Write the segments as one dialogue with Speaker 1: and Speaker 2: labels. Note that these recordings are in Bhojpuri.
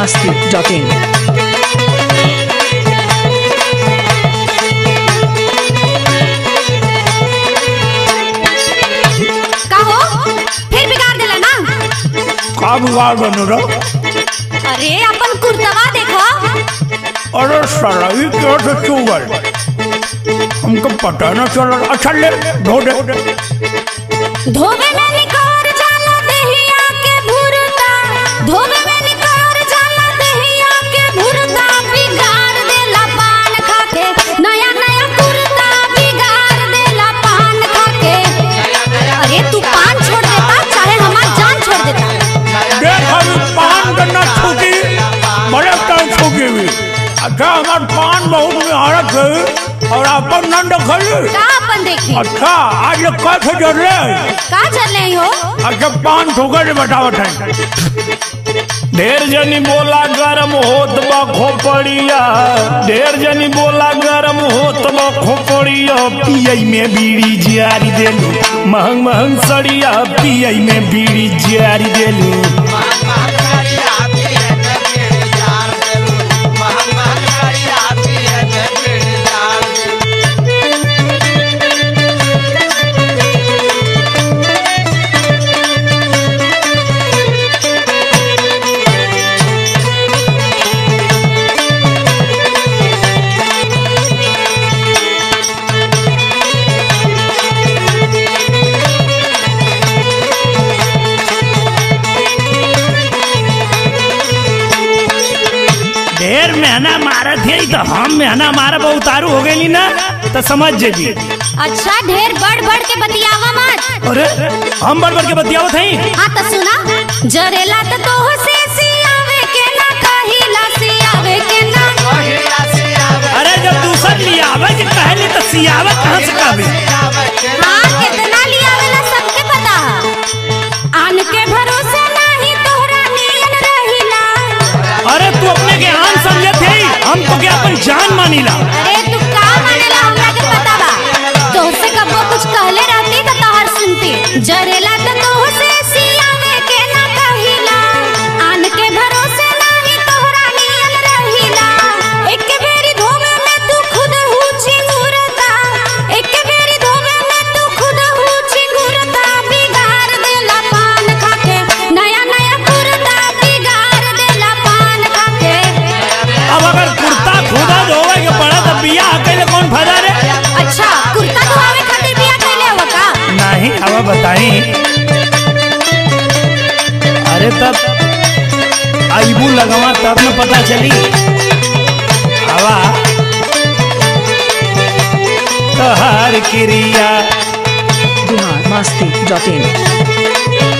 Speaker 1: masti.in.
Speaker 2: का हो फिर बिगाड़ देला ना
Speaker 3: का बिगाड़ बन रहा
Speaker 2: अरे अपन कुर्तवा देखो
Speaker 3: अरे साला ये क्या से चुगल हमको पता ना चला अच्छा ले धो दे
Speaker 2: धोबे में निकोर जाला देहिया के भुरता धोबे में निकोर जाला देहिया के भुरता बिगाड़ देला पान खाके नया नया कुर्ता बिगाड़ देला पान खाके अरे तू पान छोड़ देता चाहे हमार जान छोड़ देता
Speaker 3: देख अभी पान करना छूटी बड़े टाइम छूटी हुई अच्छा हमारे पान बहुत निहारत है और अपन नंद खली
Speaker 2: का अपन देखी
Speaker 3: अच्छा आज ये कैसे जर रहे
Speaker 2: का चल रही हो
Speaker 3: अच्छा पान ठोकर बतावत है
Speaker 4: ढेर जनी बोला गरम होत बा खोपड़िया ढेर जनी बोला गरम होत बा खोपड़िया पियई में बीड़ी जियारी देलू महंग महंग सड़िया पियई में बीड़ी जियारी देलू ढेर मेहना मारत है तो हम मेहना मारा उतारू हो गई ना तो समझ जेबी
Speaker 2: अच्छा ढेर बढ़ बढ़ के बतियावा मत
Speaker 4: अरे हम बढ़ बढ़ के बतियावत हई
Speaker 2: हाँ तो सुना जरेला तो तोह से सियावे के ना कहिला सियावे के ना
Speaker 4: अरे जब दूसर लियावे के कहली तो सियावे कहाँ से कहबी
Speaker 2: हाँ कितना लियावेला सबके पता है आन के भरोसे नहीं तोहरा नियन रहिला
Speaker 4: अरे तू अपने के आम समझत है हम तो क्या अपन जान मानीला
Speaker 2: अरे तू का मानेला हमरा के पता बा तोहसे कबो कुछ कहले रहती तो तोहर सुनती जरेला तो तोह से सियावे के ना कहिला आन के भरोसे नहीं तोहरा नियन रहिला एक बेरी धोवे में तू खुद हूची घुरता एक बेरी धोवे में तू खुद हूची घुरता बिगाड़ देला पान खाके नया नया कुर्ता बिगाड़ देला पान खाके
Speaker 4: अब अगर कुर्ता खुदा धोवे के पड़ा तो बिया अकेले कौन फायदा रे
Speaker 2: अच्छा कुर्ता धोआवे खातिर बिया कैले हो का
Speaker 4: नहीं अब बताई अरे तब आईबू लगवा तब न पता चली हवा तोहार क्रिया
Speaker 1: Bihar masti.in.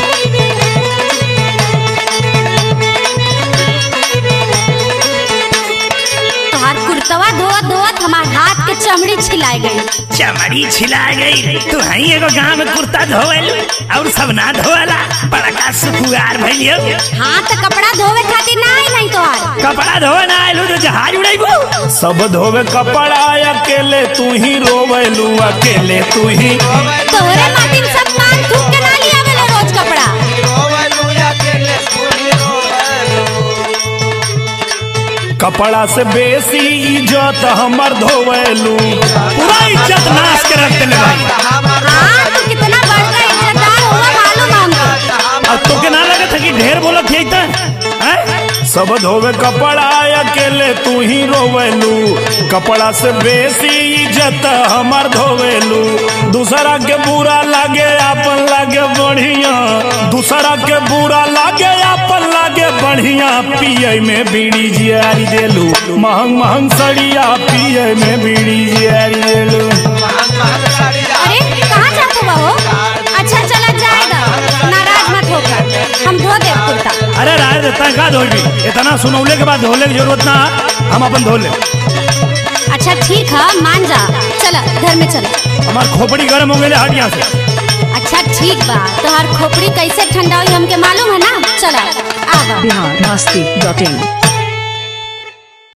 Speaker 2: तोहार कुर्तवा धोवत धोवत हमार हाथ के चमड़ी छिलाए गई
Speaker 4: चमड़ी छिला गई तू हई एगो गांव में कुर्ता धोवल और सब ना धोवला बड़का सुखुआर भइलियो
Speaker 2: हाँ तो कपड़ा धोवे खातिर ना आई नहीं तोहार
Speaker 4: कपड़ा धोवे ना आइलू तो जहाज उड़ाइबू सब धोवे कपड़ा अकेले तू ही रोवेलू अकेले तू ही
Speaker 2: तोहरे माटिन सब पान थूक के ना लिया वेलो रोज कपड़ा
Speaker 4: कपड़ा से बेसी इज्जत हमर धोवेलू पूरा इज्जत नाश के रख देले भाई
Speaker 2: हाँ तू कितना बड़का इज्जतदार हुआ मालूम हमको
Speaker 4: अब तो के ना लगत है कि ढेर बोलत है त हैं? सब धोवे कपड़ा अकेले तू ही रोवेलू कपड़ा से बेसी इज्जत हमर धोवेलू दूसरा के बुरा लागे अपन लागे बढ़िया दूसरा के बुरा लागे अपन लागे बढ़िया पिए में बीड़ी जियारी देलू महंग महंग सड़िया पिए में बीड़ी जियारी देलू
Speaker 2: अरे कहाँ जाते हो अच्छा चला जाएगा नाराज मत होकर हम धो दे कुर्ता
Speaker 4: अरे राय देता का धोबी इतना सुनौले के बाद धोले की जरूरत ना हम अपन धो ले
Speaker 2: अच्छा ठीक है मान जा चला घर में चला
Speaker 4: हमार खोपड़ी गर्म हो गए हट यहाँ से
Speaker 2: अच्छा ठीक बा तोहार खोपड़ी कैसे ठंडा हुई हमके मालूम है ना चला आवा
Speaker 1: Bihar masti.in.